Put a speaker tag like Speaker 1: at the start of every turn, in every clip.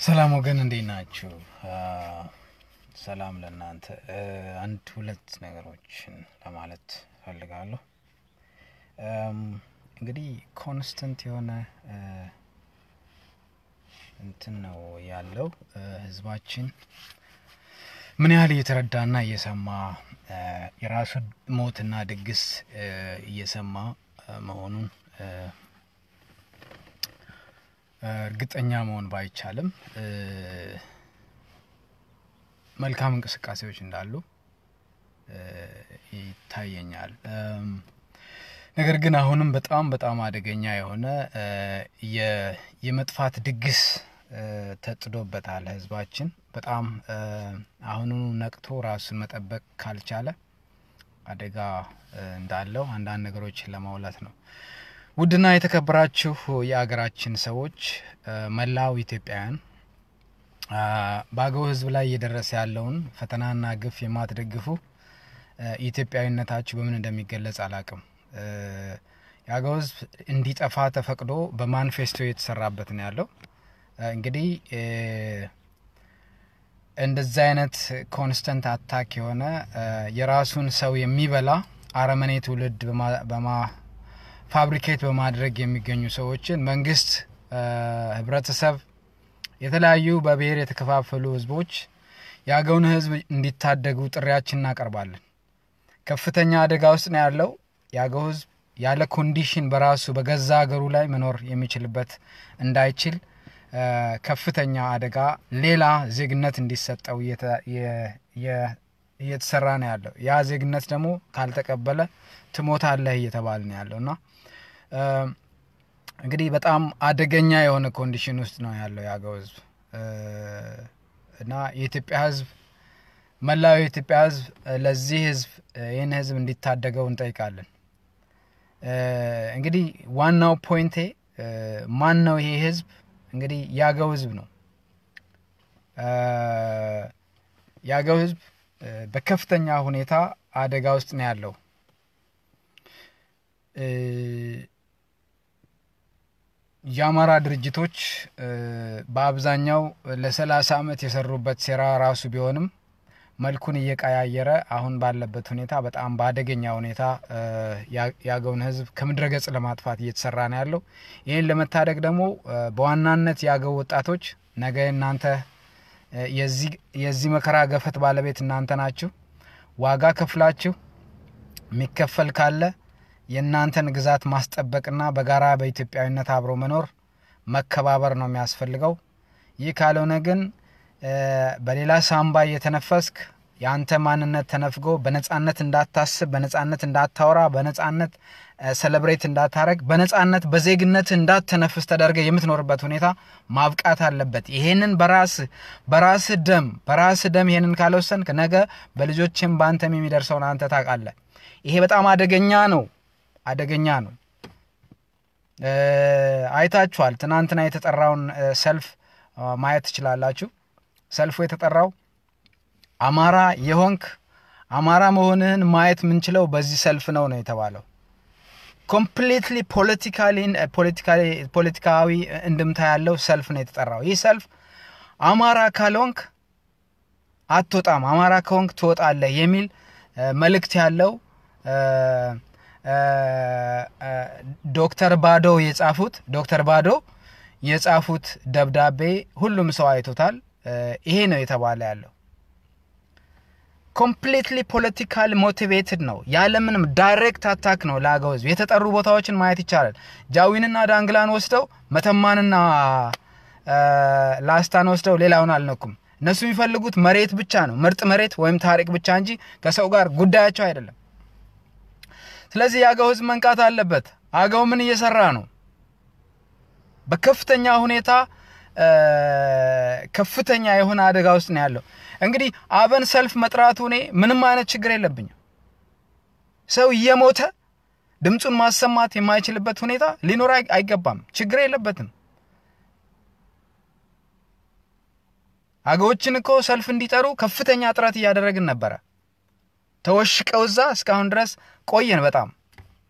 Speaker 1: ሰላም ወገን እንዴት ናችሁ? ሰላም ለእናንተ። አንድ ሁለት ነገሮችን ለማለት ፈልጋለሁ። እንግዲህ ኮንስተንት የሆነ እንትን ነው ያለው ህዝባችን ምን ያህል እየተረዳና እየሰማ የራሱን ሞትና ድግስ እየሰማ መሆኑን እርግጠኛ መሆን ባይቻልም መልካም እንቅስቃሴዎች እንዳሉ ይታየኛል። ነገር ግን አሁንም በጣም በጣም አደገኛ የሆነ የመጥፋት ድግስ ተጥዶበታል ህዝባችን። በጣም አሁኑኑ ነቅቶ ራሱን መጠበቅ ካልቻለ አደጋ እንዳለው አንዳንድ ነገሮችን ለማውላት ነው። ውድና የተከበራችሁ የአገራችን ሰዎች፣ መላው ኢትዮጵያውያን በአገው ህዝብ ላይ እየደረሰ ያለውን ፈተናና ግፍ የማትደግፉ ኢትዮጵያዊነታችሁ በምን እንደሚገለጽ አላቅም። የአገው ህዝብ እንዲጠፋ ተፈቅዶ በማኒፌስቶ የተሰራበት ነው ያለው። እንግዲህ እንደዚህ አይነት ኮንስተንት አታክ የሆነ የራሱን ሰው የሚበላ አረመኔ ትውልድ በማ ፋብሪኬት በማድረግ የሚገኙ ሰዎችን መንግስት፣ ህብረተሰብ፣ የተለያዩ በብሔር የተከፋፈሉ ህዝቦች የአገውን ህዝብ እንዲታደጉ ጥሪያችን እናቀርባለን። ከፍተኛ አደጋ ውስጥ ነው ያለው የአገው ህዝብ ያለ ኮንዲሽን በራሱ በገዛ ሀገሩ ላይ መኖር የሚችልበት እንዳይችል ከፍተኛ አደጋ ሌላ ዜግነት እንዲሰጠው እየተሰራ ነው ያለው። ያ ዜግነት ደግሞ ካልተቀበለ ትሞታለህ እየተባለ ነው ያለው እና እንግዲህ በጣም አደገኛ የሆነ ኮንዲሽን ውስጥ ነው ያለው የአገው ህዝብ እና የኢትዮጵያ ህዝብ መላው የኢትዮጵያ ህዝብ ለዚህ ህዝብ ይህን ህዝብ እንዲታደገው እንጠይቃለን። እንግዲህ ዋናው ፖይንቴ ማን ነው ይሄ ህዝብ? እንግዲህ የአገው ህዝብ ነው። የአገው ህዝብ በከፍተኛ ሁኔታ አደጋ ውስጥ ነው ያለው። የአማራ ድርጅቶች በአብዛኛው ለሰላሳ ዓመት የሰሩበት ሴራ ራሱ ቢሆንም መልኩን እየቀያየረ አሁን ባለበት ሁኔታ በጣም በአደገኛ ሁኔታ የአገውን ህዝብ ከምድረ ገጽ ለማጥፋት እየተሰራ ነው ያለው። ይህን ለመታደግ ደግሞ በዋናነት የአገው ወጣቶች ነገ እናንተ የዚህ መከራ ገፈት ባለቤት እናንተ ናችሁ። ዋጋ ከፍላችሁ የሚከፈል ካለ የእናንተን ግዛት ማስጠበቅና በጋራ በኢትዮጵያዊነት አብሮ መኖር መከባበር ነው የሚያስፈልገው። ይህ ካልሆነ ግን በሌላ ሳምባ እየተነፈስክ የአንተ ማንነት ተነፍጎ በነጻነት እንዳታስብ፣ በነጻነት እንዳታወራ፣ በነጻነት ሰለብሬት እንዳታረግ፣ በነጻነት በዜግነት እንዳትተነፍስ ተደርገ የምትኖርበት ሁኔታ ማብቃት አለበት። ይሄንን በራስ በራስ ደም በራስ ደም ይሄንን ካልወሰንክ ነገ በልጆችም በአንተም የሚደርሰውን አንተ ታውቃለህ። ይሄ በጣም አደገኛ ነው፣ አደገኛ ነው። አይታችኋል። ትናንትና የተጠራውን ሰልፍ ማየት ትችላላችሁ። ሰልፉ የተጠራው አማራ የሆንክ አማራ መሆንህን ማየት የምንችለው በዚህ ሰልፍ ነው ነው የተባለው። ኮምፕሊትሊ ፖለቲካዊ እንድምታ ያለው ሰልፍ ነው የተጠራው። ይህ ሰልፍ አማራ ካልሆንክ አትወጣም፣ አማራ ከሆንክ ትወጣለህ የሚል መልእክት ያለው ዶክተር ባዶ የጻፉት ዶክተር ባዶ የጻፉት ደብዳቤ ሁሉም ሰው አይቶታል። ይሄ ነው የተባለ ያለው ኮምፕሊትሊ ፖለቲካል ሞቲቬትድ ነው። ያለምንም ዳይሬክት አታክ ነው ለአገው ህዝብ። የተጠሩ ቦታዎችን ማየት ይቻላል። ጃዊንና ዳንግላን ወስደው መተማንና ላስታን ወስደው ሌላውን አልነኩም። እነሱ የሚፈልጉት መሬት ብቻ ነው፣ ምርጥ መሬት ወይም ታሪክ ብቻ እንጂ ከሰው ጋር ጉዳያቸው አይደለም። ስለዚህ የአገው ህዝብ መንቃት አለበት። አገው ምን እየሰራ ነው? በከፍተኛ ሁኔታ ከፍተኛ የሆነ አደጋ ውስጥ ነው ያለው። እንግዲህ አብን ሰልፍ መጥራቱ እኔ ምንም አይነት ችግር የለብኝም። ሰው እየሞተ ድምፁን ማሰማት የማይችልበት ሁኔታ ሊኖር አይገባም። ችግር የለበትም። አገዎችን እኮ ሰልፍ እንዲጠሩ ከፍተኛ ጥረት እያደረግን ነበረ። ተወሽቀው እዛ እስካሁን ድረስ ቆየን በጣም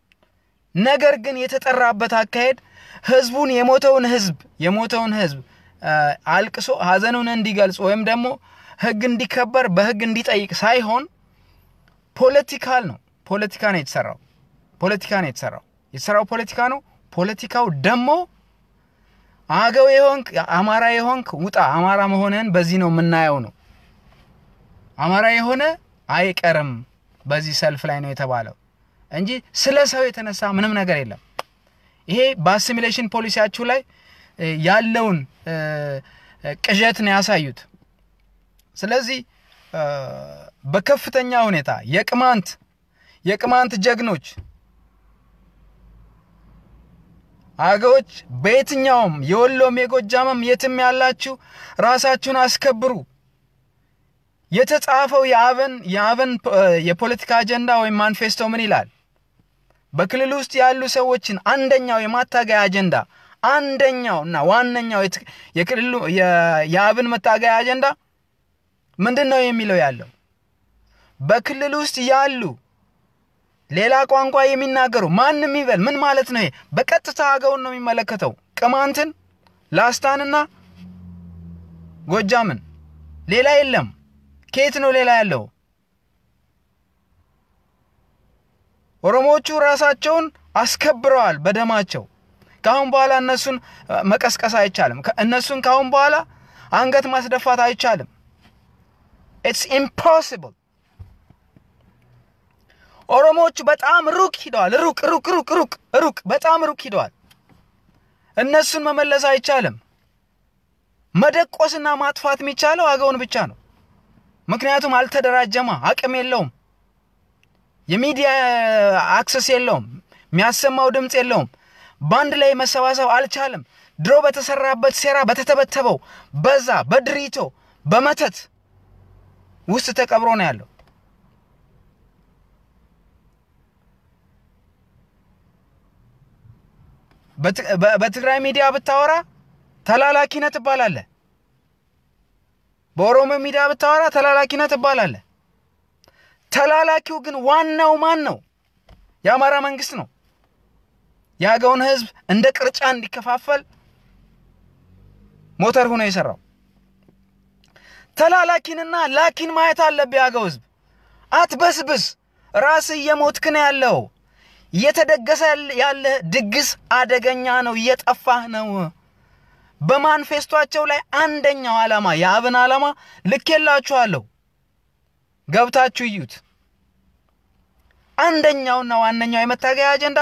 Speaker 1: ነገር ግን የተጠራበት አካሄድ ህዝቡን የሞተውን ህዝብ የሞተውን ህዝብ አልቅሶ ሀዘኑን እንዲገልጽ ወይም ደግሞ ህግ እንዲከበር በህግ እንዲጠይቅ ሳይሆን ፖለቲካል ነው። ፖለቲካ ነው የተሰራው። ፖለቲካ ነው የተሰራው። የተሰራው ፖለቲካ ነው። ፖለቲካው ደግሞ አገው የሆንክ አማራ የሆንክ ውጣ፣ አማራ መሆንህን በዚህ ነው የምናየው ነው። አማራ የሆነ አይቀርም በዚህ ሰልፍ ላይ ነው የተባለው እንጂ ስለ ሰው የተነሳ ምንም ነገር የለም። ይሄ በአሲሚሌሽን ፖሊሲያችሁ ላይ ያለውን ቅዠት ነው ያሳዩት። ስለዚህ በከፍተኛ ሁኔታ የቅማንት የቅማንት ጀግኖች አገዎች በየትኛውም የወሎም የጎጃምም የትም ያላችሁ ራሳችሁን አስከብሩ። የተጻፈው የአብን የአብን የፖለቲካ አጀንዳ ወይም ማኒፌስቶ ምን ይላል? በክልል ውስጥ ያሉ ሰዎችን አንደኛው የማታገያ አጀንዳ አንደኛው እና ዋነኛው የክልሉ የአብን መታገያ አጀንዳ ምንድን ነው የሚለው ያለው በክልል ውስጥ ያሉ ሌላ ቋንቋ የሚናገሩ ማንም ይበል ምን ማለት ነው? ይሄ በቀጥታ አገውን ነው የሚመለከተው። ቅማንትን፣ ላስታንና ጎጃምን ሌላ የለም። ከየት ነው ሌላ ያለው? ኦሮሞዎቹ ራሳቸውን አስከብረዋል በደማቸው። ከአሁን በኋላ እነሱን መቀስቀስ አይቻልም። እነሱን ከአሁን በኋላ አንገት ማስደፋት አይቻልም። ኢትስ ኢምፖሲብል። ኦሮሞዎቹ በጣም ሩቅ ሂደዋል። ሩቅ ሩቅ ሩቅ ሩቅ ሩቅ በጣም ሩቅ ሂደዋል። እነሱን መመለስ አይቻልም። መደቆስና ማጥፋት የሚቻለው አገውን ብቻ ነው። ምክንያቱም አልተደራጀማ፣ አቅም የለውም፣ የሚዲያ አክሰስ የለውም፣ የሚያሰማው ድምፅ የለውም። በአንድ ላይ መሰባሰብ አልቻለም። ድሮ በተሰራበት ሴራ በተተበተበው በዛ በድሪቶ በመተት ውስጥ ተቀብሮ ነው ያለው። በትግራይ ሚዲያ ብታወራ ተላላኪነት ትባላለህ። በኦሮሞ ሚዲያ ብታወራ ተላላኪነት ትባላለህ። ተላላኪው ግን ዋናው ማን ነው? የአማራ መንግስት ነው። የአገውን ህዝብ እንደ ቅርጫ እንዲከፋፈል ሞተር ሆኖ የሰራው ተላላኪንና ላኪን ማየት አለብህ። የአገው ህዝብ አትበስብስ። ራስ እየሞትክ ነው ያለው። እየተደገሰ ያለ ድግስ አደገኛ ነው። እየጠፋህ ነው። በማንፌስቷቸው ላይ አንደኛው ዓላማ የአብን ዓላማ ልኬላችኋለሁ፣ ገብታችሁ እዩት። አንደኛውና ዋነኛው የመታገያ አጀንዳ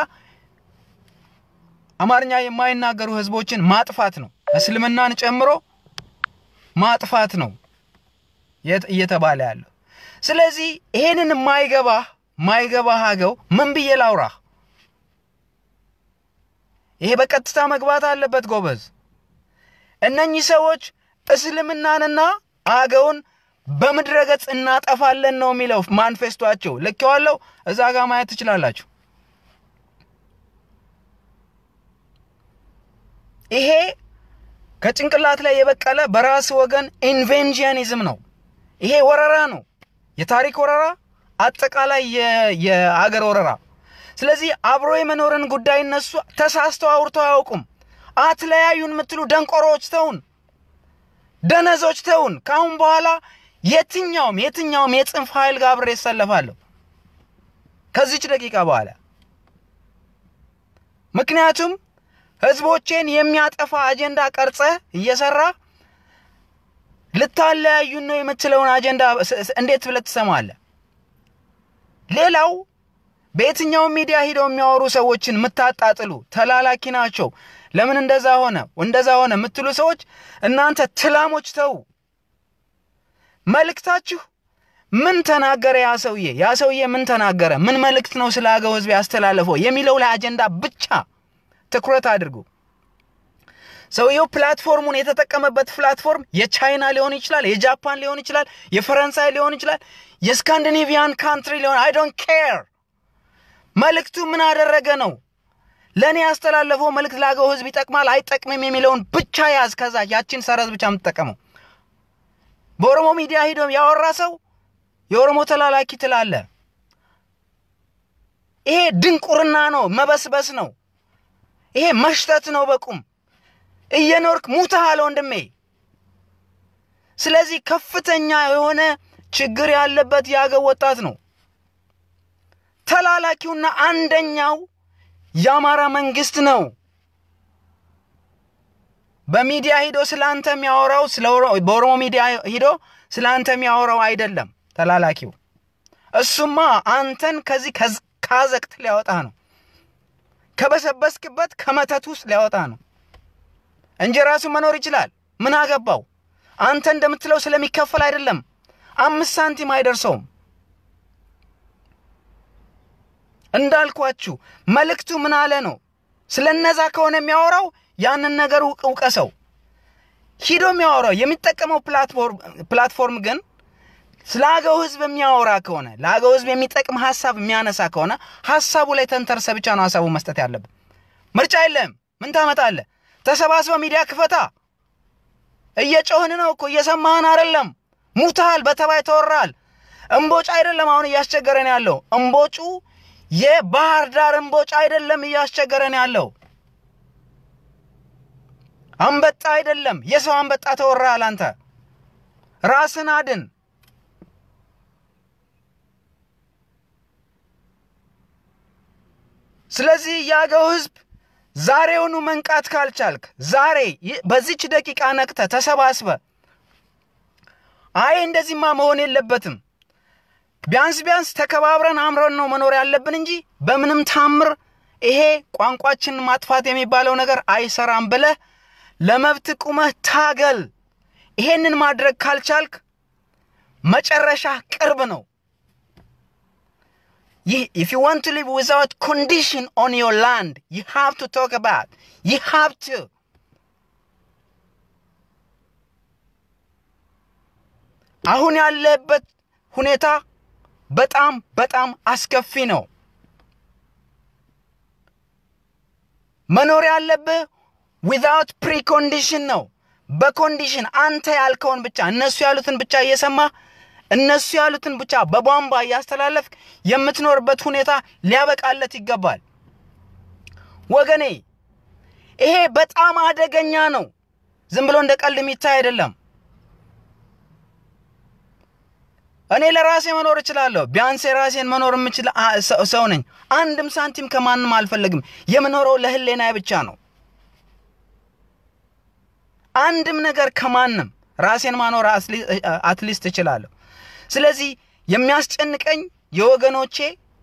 Speaker 1: አማርኛ የማይናገሩ ህዝቦችን ማጥፋት ነው። እስልምናን ጨምሮ ማጥፋት ነው እየተባለ ያለው። ስለዚህ ይሄንን የማይገባህ ማይገባህ አገው ምን ብዬ ላውራህ? ይሄ በቀጥታ መግባት አለበት ጎበዝ። እነኚህ ሰዎች እስልምናንና አገውን በምድረ ገጽ እናጠፋለን ነው የሚለው ማንፌስቷቸው። ልኬዋለሁ፣ እዛ ጋር ማየት ትችላላችሁ። ይሄ ከጭንቅላት ላይ የበቀለ በራስ ወገን ኢንቬንዥኒዝም ነው። ይሄ ወረራ ነው፣ የታሪክ ወረራ፣ አጠቃላይ የአገር ወረራ። ስለዚህ አብሮ የመኖርን ጉዳይ እነሱ ተሳስተው አውርተው አያውቁም። አትለያዩን የምትሉ ደንቆሮዎች ተውን፣ ደነዞች ተውን። ከአሁን በኋላ የትኛውም የትኛውም የጽንፍ ኃይል ጋር አብሬ እሰለፋለሁ ከዚች ደቂቃ በኋላ ምክንያቱም ህዝቦቼን የሚያጠፋ አጀንዳ ቀርጸህ እየሰራ ልታለያዩን ነው የምትለውን አጀንዳ እንዴት ብለህ ትሰማለህ? ሌላው በየትኛውም ሚዲያ ሂደው የሚያወሩ ሰዎችን የምታጣጥሉ ተላላኪ ናቸው። ለምን እንደዛ ሆነ እንደዛ ሆነ የምትሉ ሰዎች እናንተ ትላሞች ተው። መልእክታችሁ ምን ተናገረ ያ ሰውዬ? ያ ሰውዬ ምን ተናገረ? ምን መልእክት ነው ስለ አገው ህዝብ ያስተላለፈው የሚለው ላይ አጀንዳ ብቻ ትኩረት አድርጉ። ሰውየው ፕላትፎርሙን የተጠቀመበት ፕላትፎርም የቻይና ሊሆን ይችላል፣ የጃፓን ሊሆን ይችላል፣ የፈረንሳይ ሊሆን ይችላል፣ የስካንዲኔቪያን ካንትሪ ሊሆን አይ ዶንት ኬር። መልእክቱ ምን አደረገ ነው? ለእኔ ያስተላለፈው መልእክት ለአገው ህዝብ ይጠቅማል አይጠቅምም የሚለውን ብቻ ያዝ። ከዛ ያችን ሰረዝ ብቻ የምትጠቀመው በኦሮሞ ሚዲያ ሂዶ ያወራ ሰው የኦሮሞ ተላላኪ ትላለ። ይሄ ድንቁርና ነው፣ መበስበስ ነው። ይሄ መሽተት ነው። በቁም እየኖርክ ሙተሃል ወንድሜ። ስለዚህ ከፍተኛ የሆነ ችግር ያለበት የአገው ወጣት ነው። ተላላኪውና አንደኛው የአማራ መንግስት ነው። በሚዲያ ሂዶ ስለ አንተ የሚያወራው በኦሮሞ ሚዲያ ሂዶ ስለ አንተ የሚያወራው አይደለም ተላላኪው። እሱማ አንተን ከዚህ ካዘቅት ሊያወጣ ነው፣ ከበሰበስክበት ከመተት ውስጥ ሊያወጣ ነው እንጂ ራሱ መኖር ይችላል። ምን አገባው? አንተ እንደምትለው ስለሚከፈል አይደለም። አምስት ሳንቲም አይደርሰውም። እንዳልኳችሁ መልእክቱ ምን አለ ነው። ስለ እነዛ ከሆነ የሚያወራው ያንን ነገር እውቀሰው። ሂዶ የሚያወራው የሚጠቀመው ፕላትፎርም ግን ስለ አገው ህዝብ የሚያወራ ከሆነ ለአገው ህዝብ የሚጠቅም ሀሳብ የሚያነሳ ከሆነ ሀሳቡ ላይ ተንተርሰ ብቻ ነው ሀሳቡ መስጠት ያለብን። ምርጫ የለም። ምን ታመጣለህ? ተሰባስበ ሚዲያ ክፈታ። እየጮህን ነው እኮ እየሰማህን አይደለም። ሙታል፣ በተባይ ተወራል። እምቦጭ አይደለም አሁን እያስቸገረን ያለው እምቦጩ የባህር ዳር እምቦጭ አይደለም እያስቸገረን ያለው አንበጣ አይደለም። የሰው አንበጣ ተወራል። አንተ ራስን አድን። ስለዚህ የአገው ህዝብ ዛሬውኑ መንቃት ካልቻልክ ዛሬ በዚች ደቂቃ ነቅተ ተሰባስበ አይ እንደዚህማ መሆን የለበትም ቢያንስ ቢያንስ ተከባብረን አምረን ነው መኖር ያለብን እንጂ በምንም ታምር ይሄ ቋንቋችን ማጥፋት የሚባለው ነገር አይሰራም ብለህ ለመብት ቁመህ ታገል። ይሄንን ማድረግ ካልቻልክ መጨረሻ ቅርብ ነው። if you want to live without condition on your land you have to talk about you have to አሁን ያለበት ሁኔታ በጣም በጣም አስከፊ ነው። መኖር ያለብህ ዊዛውት ፕሪኮንዲሽን ነው። በኮንዲሽን አንተ ያልከውን ብቻ እነሱ ያሉትን ብቻ እየሰማ እነሱ ያሉትን ብቻ በቧንቧ እያስተላለፍክ የምትኖርበት ሁኔታ ሊያበቃለት ይገባል። ወገኔ ይሄ በጣም አደገኛ ነው። ዝም ብሎ እንደ ቀልድ የሚታይ አይደለም። እኔ ለራሴ መኖር እችላለሁ። ቢያንስ የራሴን መኖር የምችል ሰው ነኝ። አንድም ሳንቲም ከማንም አልፈለግም። የምኖረው ለህሌናዬ ብቻ ነው። አንድም ነገር ከማንም ራሴን ማኖር አትሊስት እችላለሁ። ስለዚህ የሚያስጨንቀኝ የወገኖቼ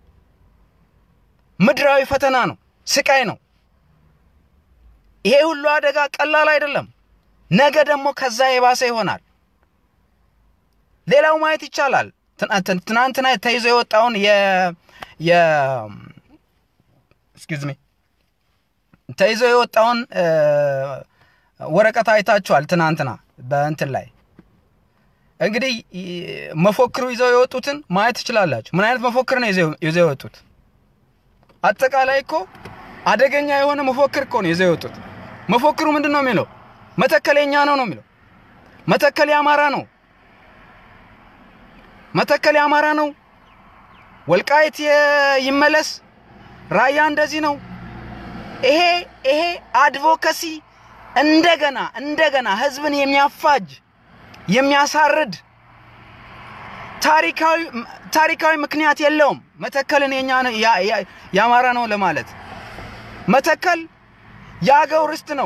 Speaker 1: ምድራዊ ፈተና ነው፣ ስቃይ ነው። ይሄ ሁሉ አደጋ ቀላል አይደለም። ነገ ደግሞ ከዛ የባሰ ይሆናል። ሌላው ማየት ይቻላል። ትናንትና ተይዞ የወጣውን የ የ ኤክስኪውዝ ሚ ተይዞ የወጣውን ወረቀት አይታችኋል። ትናንትና በእንትን ላይ እንግዲህ መፎክሩ ይዘው የወጡትን ማየት ትችላላችሁ። ምን አይነት መፎክር ነው ይዘው የወጡት? አጠቃላይ እኮ አደገኛ የሆነ መፎክር እኮ ነው ይዘው የወጡት። መፎክሩ ምንድን ነው የሚለው? መተከል የኛ ነው ነው የሚለው። መተከል የአማራ ነው መተከል የአማራ ነው። ወልቃይት ይመለስ፣ ራያ እንደዚህ ነው። ይሄ ይሄ አድቮካሲ እንደገና እንደገና ህዝብን የሚያፋጅ የሚያሳርድ ታሪካዊ ታሪካዊ ምክንያት የለውም። መተከልን የኛ የአማራ ነው ለማለት መተከል የአገው ርስት ነው።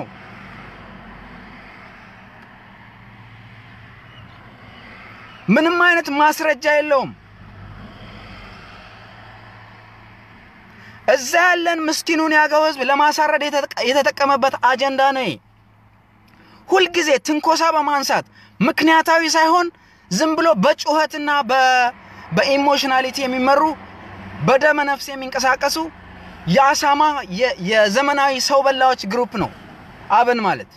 Speaker 1: ምንም አይነት ማስረጃ የለውም። እዛ ያለን ምስኪኑን ያገው ህዝብ ለማሳረድ የተጠቀመበት አጀንዳ ነው። ሁልጊዜ ትንኮሳ በማንሳት ምክንያታዊ ሳይሆን ዝም ብሎ በጩኸትና በኢሞሽናሊቲ የሚመሩ በደመ ነፍስ የሚንቀሳቀሱ የአሳማ የዘመናዊ ሰው በላዎች ግሩፕ ነው አብን ማለት።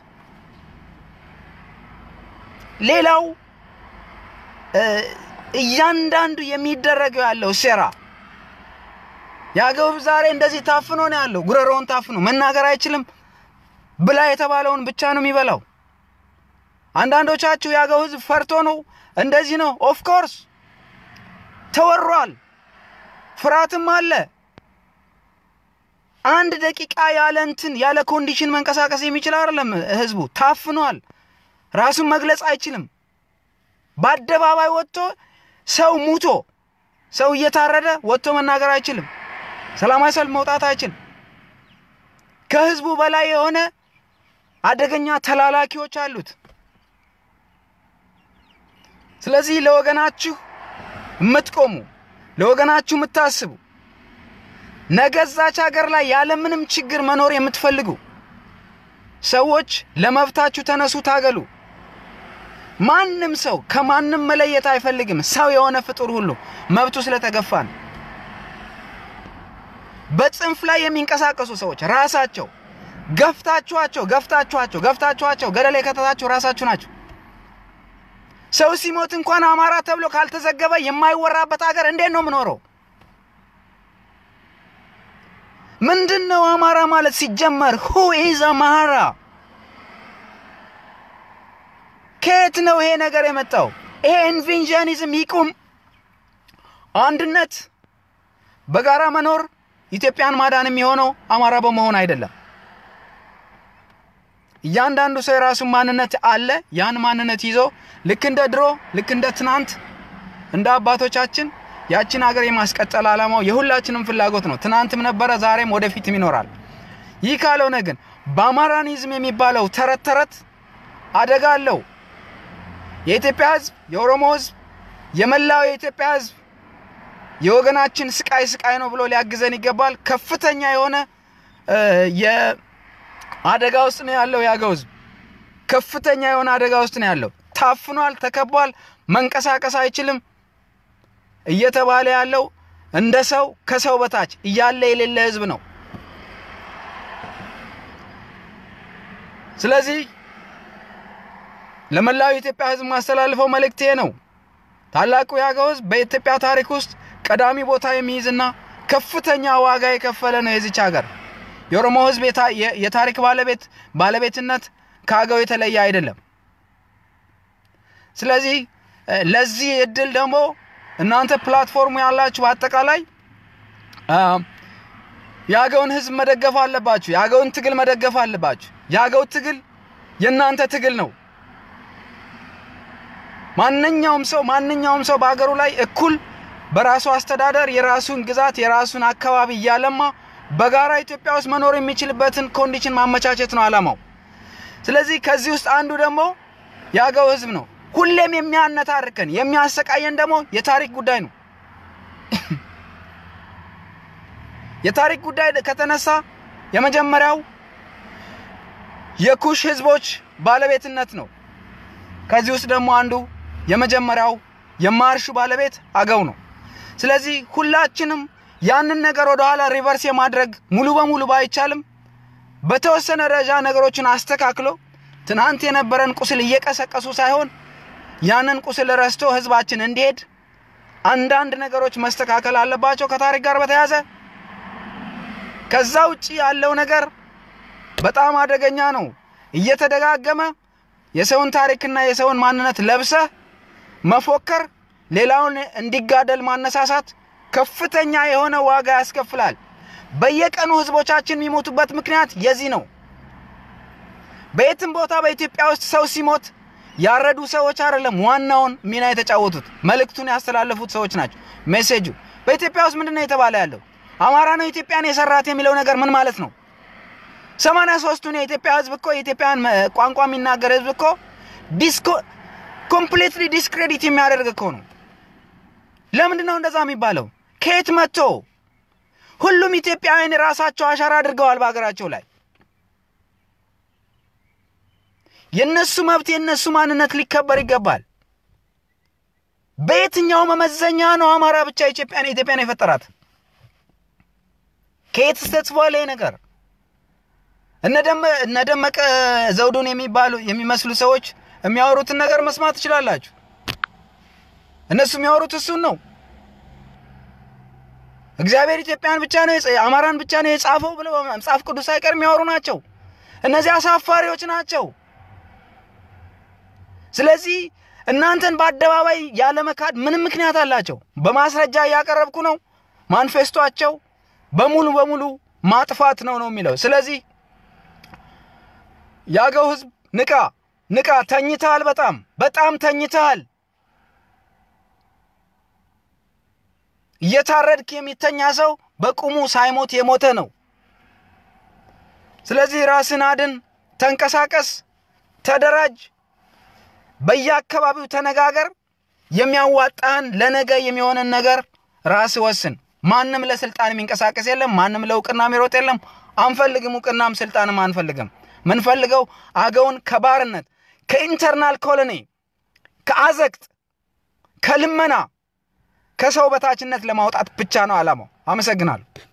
Speaker 1: ሌላው እያንዳንዱ የሚደረገው ያለው ሴራ የአገው ህዝብ ዛሬ እንደዚህ ታፍኖ ነው ያለው። ጉረሮውን ታፍኖ መናገር አይችልም። ብላ የተባለውን ብቻ ነው የሚበላው። አንዳንዶቻችሁ የአገው ህዝብ ፈርቶ ነው እንደዚህ ነው። ኦፍ ኮርስ ተወሯል፣ ፍርሃትም አለ። አንድ ደቂቃ ያለ እንትን ያለ ኮንዲሽን መንቀሳቀስ የሚችል አይደለም ህዝቡ። ታፍኗል፣ ራሱን መግለጽ አይችልም። በአደባባይ ወጥቶ ሰው ሙቶ ሰው እየታረደ ወጥቶ መናገር አይችልም። ሰላማዊ ሰልፍ መውጣት አይችልም። ከህዝቡ በላይ የሆነ አደገኛ ተላላኪዎች አሉት። ስለዚህ ለወገናችሁ የምትቆሙ ለወገናችሁ የምታስቡ ነገ እዛች ሀገር ላይ ያለምንም ችግር መኖር የምትፈልጉ ሰዎች ለመብታችሁ ተነሱ፣ ታገሉ። ማንም ሰው ከማንም መለየት አይፈልግም። ሰው የሆነ ፍጡር ሁሉ መብቱ ስለተገፋ ነው። በጽንፍ ላይ የሚንቀሳቀሱ ሰዎች ራሳቸው ገፍታችኋቸው ገፍታችኋቸው ገፍታችኋቸው ገደል የከተታችሁ ራሳችሁ ናቸው። ሰው ሲሞት እንኳን አማራ ተብሎ ካልተዘገበ የማይወራበት ሀገር እንዴት ነው የምኖረው? ምንድን ነው አማራ ማለት ሲጀመር? ሁ ኢዝ አማራ? ከየት ነው ይሄ ነገር የመጣው? ይሄ ኢንቬንዥኒዝም ይቁም። አንድነት፣ በጋራ መኖር ኢትዮጵያን ማዳን የሚሆነው አማራ በመሆን አይደለም። እያንዳንዱ ሰው የራሱን ማንነት አለ። ያን ማንነት ይዞ ልክ እንደ ድሮ ልክ እንደ ትናንት እንደ አባቶቻችን ያችን ሀገር የማስቀጠል ዓላማው የሁላችንም ፍላጎት ነው። ትናንትም ነበረ፣ ዛሬም ወደፊትም ይኖራል። ይህ ካልሆነ ግን በአማራኒዝም የሚባለው ተረት ተረት አደጋ አለው። የኢትዮጵያ ሕዝብ፣ የኦሮሞ ሕዝብ፣ የመላው የኢትዮጵያ ሕዝብ የወገናችን ስቃይ ስቃይ ነው ብሎ ሊያግዘን ይገባል። ከፍተኛ የሆነ የአደጋ ውስጥ ነው ያለው የአገው ሕዝብ ከፍተኛ የሆነ አደጋ ውስጥ ነው ያለው። ታፍኗል፣ ተከቧል፣ መንቀሳቀስ አይችልም እየተባለ ያለው እንደ ሰው ከሰው በታች እያለ የሌለ ህዝብ ነው። ስለዚህ ለመላው የኢትዮጵያ ህዝብ ማስተላልፈው መልእክቴ ነው። ታላቁ የአገው ህዝብ በኢትዮጵያ ታሪክ ውስጥ ቀዳሚ ቦታ የሚይዝና ከፍተኛ ዋጋ የከፈለ ነው የዚች ሀገር። የኦሮሞ ህዝብ የታሪክ ባለቤት ባለቤትነት ከአገው የተለየ አይደለም። ስለዚህ ለዚህ እድል ደግሞ እናንተ ፕላትፎርሙ ያላችሁ በአጠቃላይ የአገውን ህዝብ መደገፍ አለባችሁ። የአገውን ትግል መደገፍ አለባችሁ። የአገው ትግል የእናንተ ትግል ነው። ማንኛውም ሰው ማንኛውም ሰው በአገሩ ላይ እኩል በራሱ አስተዳደር የራሱን ግዛት የራሱን አካባቢ እያለማ በጋራ ኢትዮጵያ ውስጥ መኖር የሚችልበትን ኮንዲሽን ማመቻቸት ነው አላማው። ስለዚህ ከዚህ ውስጥ አንዱ ደግሞ የአገው ህዝብ ነው። ሁሌም የሚያነታርከን የሚያሰቃየን ደግሞ የታሪክ ጉዳይ ነው። የታሪክ ጉዳይ ከተነሳ የመጀመሪያው የኩሽ ህዝቦች ባለቤትነት ነው። ከዚህ ውስጥ ደግሞ አንዱ የመጀመሪያው የማርሹ ባለቤት አገው ነው። ስለዚህ ሁላችንም ያንን ነገር ወደኋላ ሪቨርስ የማድረግ ሙሉ በሙሉ ባይቻልም በተወሰነ ደረጃ ነገሮችን አስተካክሎ ትናንት የነበረን ቁስል እየቀሰቀሱ ሳይሆን ያንን ቁስል ረስቶ ህዝባችን እንዲሄድ አንዳንድ ነገሮች መስተካከል አለባቸው ከታሪክ ጋር በተያያዘ። ከዛ ውጭ ያለው ነገር በጣም አደገኛ ነው። እየተደጋገመ የሰውን ታሪክና የሰውን ማንነት ለብሰህ መፎከር፣ ሌላውን እንዲጋደል ማነሳሳት ከፍተኛ የሆነ ዋጋ ያስከፍላል። በየቀኑ ህዝቦቻችን የሚሞቱበት ምክንያት የዚህ ነው። በየትም ቦታ በኢትዮጵያ ውስጥ ሰው ሲሞት ያረዱ ሰዎች አይደለም ዋናውን ሚና የተጫወቱት፣ መልእክቱን ያስተላለፉት ሰዎች ናቸው። ሜሴጁ በኢትዮጵያ ውስጥ ምንድን ነው የተባለ ያለው? አማራ ነው ኢትዮጵያን የሰራት የሚለው ነገር ምን ማለት ነው? ሰማንያ ሶስቱን የኢትዮጵያ ህዝብ እኮ የኢትዮጵያን ቋንቋ የሚናገር ህዝብ እኮ ዲስኮ ኮምፕሊትሊ ዲስክሬዲት የሚያደርግ እኮ ነው። ለምንድን ነው እንደዛ የሚባለው? ከየት መጥቶ? ሁሉም ኢትዮጵያውያን የራሳቸው አሻራ አድርገዋል በሀገራቸው ላይ። የነሱ መብት የነሱ ማንነት ሊከበር ይገባል። በየትኛው መመዘኛ ነው አማራ ብቻ ኢትዮጵያን ኢትዮጵያን የፈጠራት? ከየት ተጽፏል ይሄ ነገር? እነ ደመቀ ዘውዱን የሚባሉ የሚመስሉ ሰዎች የሚያወሩትን ነገር መስማት ትችላላችሁ። እነሱ የሚያወሩት እሱን ነው። እግዚአብሔር ኢትዮጵያን ብቻ ነው አማራን ብቻ ነው የጻፈው ብለው መጽሐፍ ቅዱስ ሳይቀር የሚያወሩ ናቸው። እነዚህ አሳፋሪዎች ናቸው። ስለዚህ እናንተን በአደባባይ ያለመካድ ምንም ምክንያት አላቸው። በማስረጃ እያቀረብኩ ነው። ማንፌስቷቸው በሙሉ በሙሉ ማጥፋት ነው ነው የሚለው። ስለዚህ የአገው ህዝብ ንቃ፣ ንቃ። ተኝተሃል፣ በጣም በጣም ተኝተሃል። እየታረድክ የሚተኛ ሰው በቁሙ ሳይሞት የሞተ ነው። ስለዚህ ራስን አድን፣ ተንቀሳቀስ፣ ተደራጅ፣ በየአካባቢው ተነጋገር። የሚያዋጣህን ለነገ የሚሆንን ነገር ራስ ወስን። ማንም ለስልጣን የሚንቀሳቀስ የለም። ማንም ለእውቅና የሚሮጥ የለም። አንፈልግም፣ እውቅናም ስልጣንም አንፈልግም። ምንፈልገው አገውን ከባርነት ከኢንተርናል ኮሎኒ ከአዘቅት ከልመና ከሰው በታችነት ለማውጣት ብቻ ነው ዓላማው። አመሰግናለሁ።